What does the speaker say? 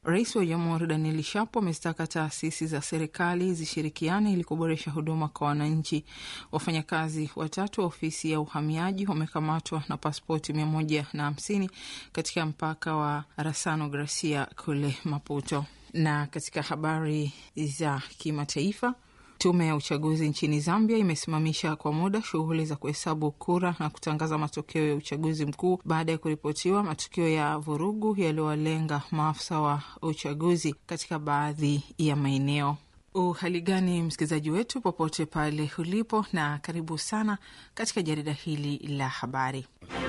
Rais wa Jamhuri Daniel Shapo amezitaka taasisi za serikali zishirikiane ili kuboresha huduma kwa wananchi. Wafanyakazi watatu wa ofisi ya uhamiaji wamekamatwa na paspoti mia moja na hamsini katika mpaka wa Rasano Gracia kule Maputo. Na katika habari za kimataifa Tume ya uchaguzi nchini Zambia imesimamisha kwa muda shughuli za kuhesabu kura na kutangaza matokeo ya uchaguzi mkuu baada ya kuripotiwa matukio ya vurugu yaliyowalenga maafisa wa uchaguzi katika baadhi ya maeneo. Uhali gani msikilizaji wetu popote pale ulipo, na karibu sana katika jarida hili la habari.